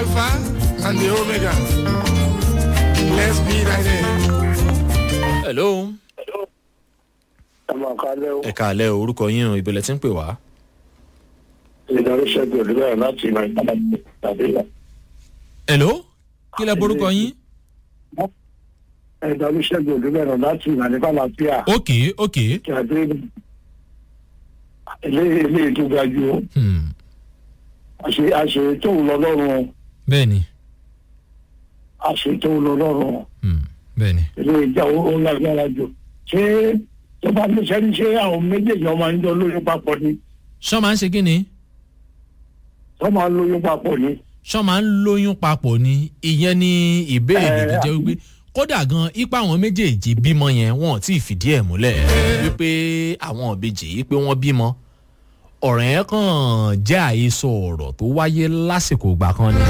Alpha and the Omega. Let's be right there. hello. ẹ máa ká lẹ́ o. ẹ káàlẹ́ o, orúkọ yín o ìbẹ̀lẹ̀ tí ń pè wá. ìdarí ṣẹ́gun olùbẹ̀rẹ̀ láti nàìjíríà tàbí hello. kí lẹ borúkọ yín. ìdarí ṣẹ́gun olùbẹ̀rẹ̀ láti nàìjíríà láfíà ok ok. kí a dé ilé ilé tó ga ju Hmm. àṣe àṣe tó ń lọ lọ́rùn bẹ́ẹ̀ni. àṣe tó ń lọ lọ́rùn Hmm. bẹ́ẹ̀ni. ilé ìjà ó ó lágbára jù ṣé tó bá ní sẹ́ni ṣé àwọn méjèèjì ọmọ ń jọ lóyún papọ̀ ni ṣọ́ máa ń ṣe kí ni. wọ́n máa ń lóyún papọ̀ ni. ṣọ́ máa ń lóyún papọ̀ ni ìyẹn ni ìbéèrè tó jẹ́ wípé kódà gan ipa àwọn méjèèjì bímọ yẹn wọn ò tí ì fìdí ẹ̀ múlẹ̀ wípé àwọn òbejì yìí pé wọ́n bímọ ọ̀rọ̀ yẹn kàn jẹ́ àhesọ ọ̀rọ̀ tó wáyé lásìkò ìgbà kan ni